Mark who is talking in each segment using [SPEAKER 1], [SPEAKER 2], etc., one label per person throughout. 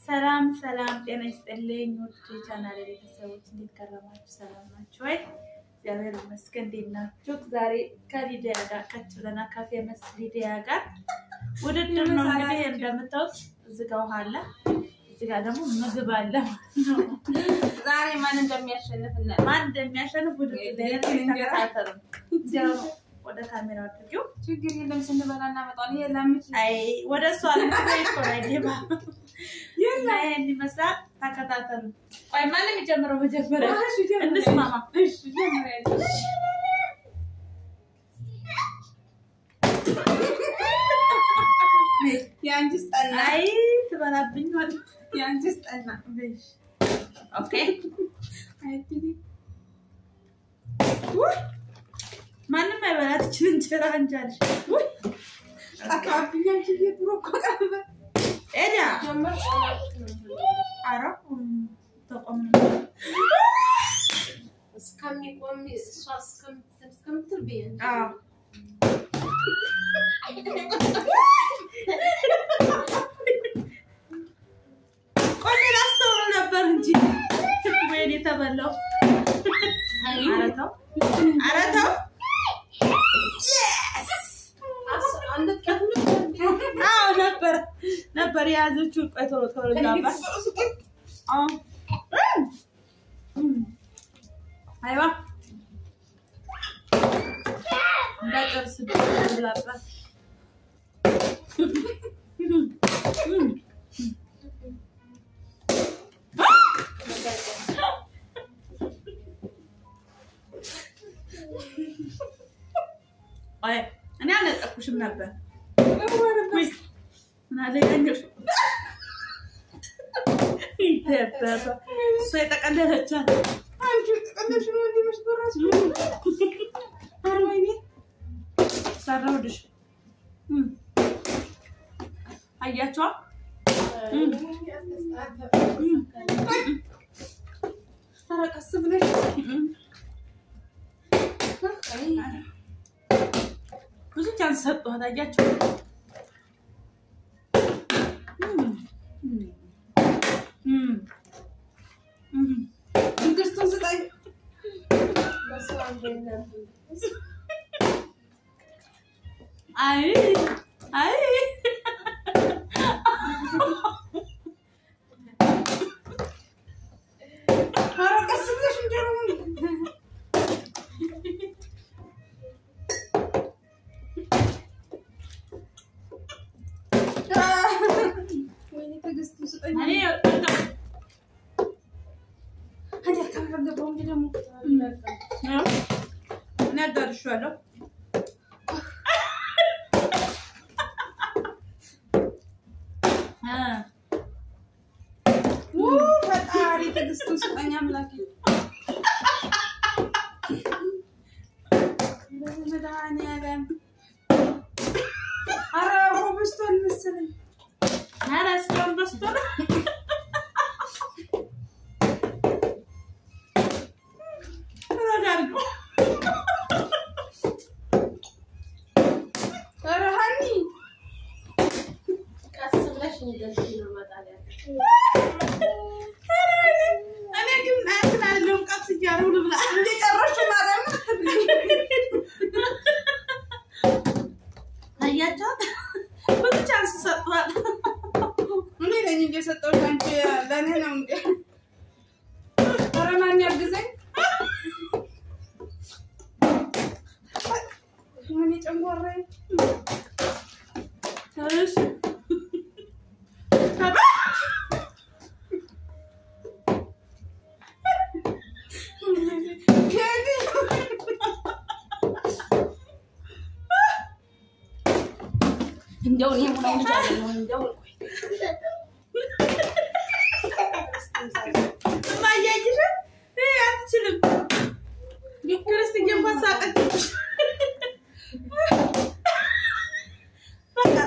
[SPEAKER 1] ሰላም ሰላም፣ ጤና ይስጥልኝ ውድ የቻናል ቤተሰቦች እንዴት ከረማችሁ? ሰላም ናችሁ ወይ? እግዚአብሔር ይመስገን። እንዴት ናችሁ? ዛሬ ከሊዲያ ጋር ከች ብለናል። ከፌመስ ሊዲያ ጋር ውድድር ነው እንግዲህ እንደምታዩት፣ እዚህ ጋር ውሃ አለ፣ እዚህ ጋር ደግሞ ምግብ አለ።
[SPEAKER 2] ዛሬ ማን እንደሚያሸንፍ እና
[SPEAKER 1] ማን እንደሚያሸንፍ ውድድር ተከታተሉ። እንዲያው ወደ ካሜራ አድርጊው።
[SPEAKER 2] ችግር የለም ስንበላ እናመጣለን። የለምች
[SPEAKER 1] አይ ወደ እሷ ሌባ እና ይሄን ይመስላል። ተከታተሉ። ቆይ ማንም የሚጀምረው መጀመሪያ እንስማማ።
[SPEAKER 2] የአንቺስ ጠና
[SPEAKER 1] አይ ትበላብኝ ሆነ።
[SPEAKER 2] የአንቺስ ጠና
[SPEAKER 1] ኦኬ ማንም አይበላት ይችል እንጀራ እንጃልሽ
[SPEAKER 2] አካባቢኛ አንቺ የድሮ እኮ ቀርበ
[SPEAKER 1] ኤዲያ
[SPEAKER 2] ጀመር
[SPEAKER 1] አረ ተቆም
[SPEAKER 3] እስከሚቆም እሷ እስከምትል ብዬ
[SPEAKER 1] አዎ ቆይ ላስተውል ነበር እንጂ ወይኔ ተበላው። ኧረ ተው ኧረ ተው። አዎ ነበር ነበር የያዘችው። ቆይ ቶሎ ቶሎ ላባ አዎ አይዋ እንዳጨርስ ብላባት እኔ አልነጠኩሽም ነበር። ውይ ምን አለ ያኛው ይደበረ እሷ የጠቀለለቻት
[SPEAKER 2] አንቺ ቀለሽ ነው እንዴ መስበራሽ አርባይኔ
[SPEAKER 1] ሰራሁልሽ። አያቸዋ
[SPEAKER 2] ተረቀስ ብለሽ
[SPEAKER 1] ብዙ ቻንስ ሰጠኋት። አያቸው
[SPEAKER 2] ትዕግስቱን ስጠኝ።
[SPEAKER 1] አይ አይ
[SPEAKER 2] ኧረ ቀስ ብለሽ እንጀራውን ወይኔ ትዕግስቱን ስጠኝ።
[SPEAKER 1] እኔ
[SPEAKER 2] ታዲያ ካልገባሁ እንጂ ደግሞ
[SPEAKER 1] እኔ አዳርሻለሁ።
[SPEAKER 2] ው ፈጣሪ ትዕግስቱን ስጠኝ አምላኬ። መድኃኒዓለም ኧረ ኮብልስቶን መሰለኝ።
[SPEAKER 1] ኧረ እስካሁን በስቶ ነው። ተረጋጉ።
[SPEAKER 2] ኧረ ሀኒ
[SPEAKER 3] ቀስ ብለሽ እንደዚህ ነው መጣል ያለብሽ።
[SPEAKER 1] እኔ ግን እንትን አይደለሁም፣ ቀስ እያለሁ ልብላ።
[SPEAKER 2] እንደጨረስሽ ማርያም አትብለኝ።
[SPEAKER 1] አያቸዋት ብዙ ቻንስ ሰጥቷል።
[SPEAKER 2] እኔ ነኝ እንጂ የሰጠሁሽ አንቺ ለእኔ ነው እንዴ? ኧረ ማን ያግዘኝ? ወይኔ ጨንጓራዬ።
[SPEAKER 1] እሺ
[SPEAKER 2] ኬዲ
[SPEAKER 3] እንደው እኔ ሙላ ልጅ አይደለሁም። እንደው
[SPEAKER 1] ማያይሽ አትችልም። ክርስትዬ እንኳን ሳቀች። በቃ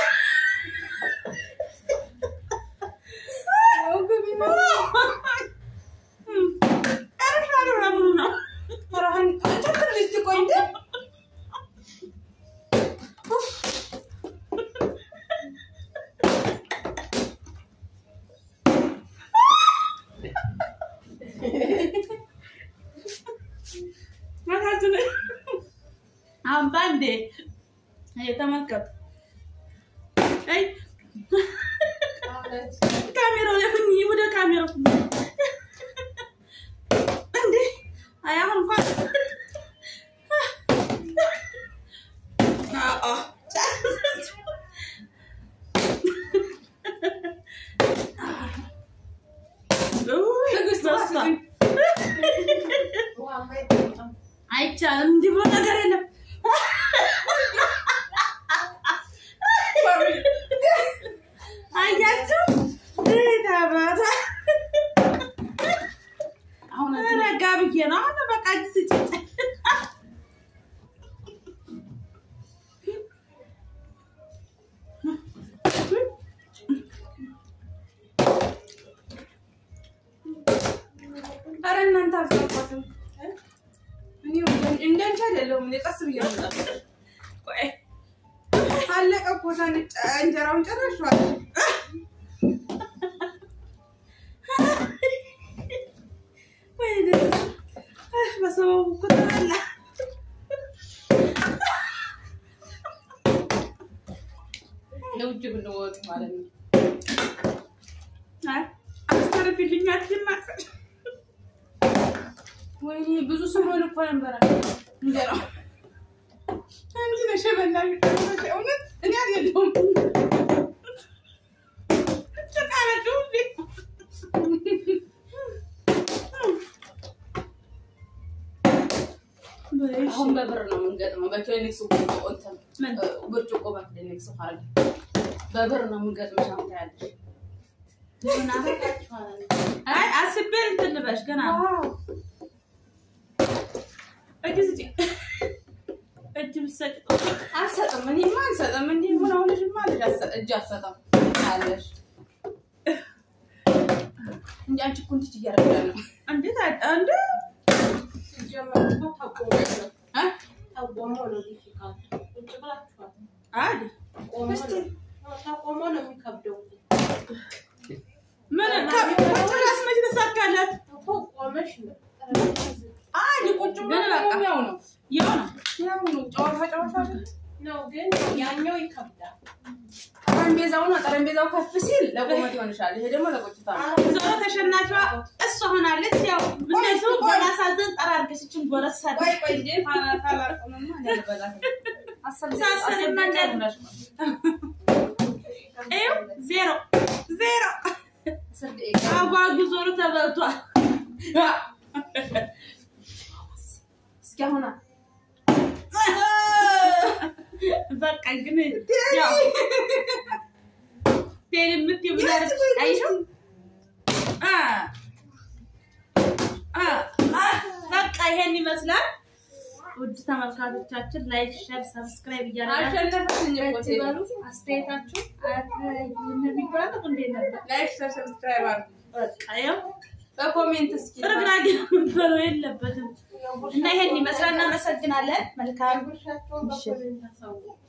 [SPEAKER 2] ወገቤ ነው።
[SPEAKER 1] ጨርሻለሁ። ለምኑ ነው
[SPEAKER 2] ኧረ ሀኒ አንቺ ትንሽ ትቆይ እንዴ?
[SPEAKER 1] እንዴ? ተመልከቱ። አይ ካሜራው ላይ ሁኚ፣ ወደ ካሜራው ሁኚ። እንዴ አይ አሁን እንኳን አአ አይቻልም። እንዲህ ብሎ ነገር የለም። አያችሁ ታባታ
[SPEAKER 3] አሁን
[SPEAKER 1] ረጋ ብዬ ነው። አሁን በቃ እጅ ስጭኝ።
[SPEAKER 2] ኧረ እናንተ አልሰማችም። እኔ እንዳንቺ አይደለሁም። እኔ ቀስ ብዬ ነው የምጠብቀው።
[SPEAKER 1] ቆይ
[SPEAKER 2] አለቀ እኮ ሳንጨ እንጀራውን ጨረሻል።
[SPEAKER 1] ወይኔ አህ፣ በሰበቡ እኮ ተበላ።
[SPEAKER 3] የውጭ ብንወጥ ማለት ነው።
[SPEAKER 1] አይ አስተርፊልኝ አትማፈል
[SPEAKER 2] ወይኔ ብዙ ስሆን እኮ ነበረ እንጀራው አንቺ ነሽ የበላሽ። እውነት እኔ አይደለሁም።
[SPEAKER 1] ጭቃለችው እንዴ
[SPEAKER 3] አሁን በብር ነው የምንገጥመው። በክሊኒክስ እንትን
[SPEAKER 1] ምን?
[SPEAKER 3] ብርጭቆ በክሊኒክስ ሀረግ በብር ነው የምንገጥመው። ሻምታ ያለሽ
[SPEAKER 1] አይ አስቤ እንትን ልበሽ ገና እጅ ስጪኝ። እጅ ብትሰጪ ጥሩ።
[SPEAKER 2] አልሰጥም። እኔማ አልሰጥም። እንዲህ ምን አሁንሽማ ልጅ አትሰጥ- እጅ አትሰጥም አለሽ እንጂ አንቺ እኮ እንዲህ እያደረግሽ ነው።
[SPEAKER 1] እንዴት አድ- እንዴ አዲ ምን ከ- ቁጭ ብላስ መች ተሳካላት?
[SPEAKER 2] አይ ቁጭ ብሎ
[SPEAKER 1] ግን በቃ
[SPEAKER 2] ያው ነው
[SPEAKER 1] ያው ነው።
[SPEAKER 2] ያው ነው ጨዋታ ጨዋታ አይደል?
[SPEAKER 4] ነው ግን ያኛው ይከብዳል።
[SPEAKER 2] ጠረጴዛው ነው። ጠረጴዛው ከፍ ሲል ለቁመት ይሆንሻል። ይሄ ደግሞ ለቁጭታ ነው።
[SPEAKER 1] ዞሮ ተሸናፊዋ እሷ ሆናለች። ያው እነሱ በማሳዘን ጠራርገሽ ይችን ጎረስ አድርገሽ
[SPEAKER 2] ቆይ ቆይ እንዴ ፋና ታላቁንማ እንዳልበላት
[SPEAKER 1] ሳሰሪ መንገድ ይኸው ዜሮ ዜሮ አጓጉ ዞሮ ተበልቷል።
[SPEAKER 2] እስኪ አሁን
[SPEAKER 1] በቃ ግን ያው ቴል የምትይው ምን አለች? አይሽው አ አ አ በቃ ይሄን ይመስላል። ውድ ተመልካቾቻችን ላይክ፣ ሼር፣ ሰብስክራይብ እያደረጋችሁ
[SPEAKER 2] አሸነፈችኝ እኮ ቴሌ።
[SPEAKER 1] ትበሉ። አስተያየታችሁ የሚባለው እንዴት ነበር?
[SPEAKER 2] ላይክ ሸር ሰብስክራይብ አድርጉ።
[SPEAKER 1] በቃ ያው
[SPEAKER 2] በኮሜንት እስኪ
[SPEAKER 1] ጥርግራጌ መበለው የለበትም እና ይሄን ይመስላል። እናመሰግናለን። መልካም
[SPEAKER 4] ጉርሻቸውን በኮሜንት አሳውቁ።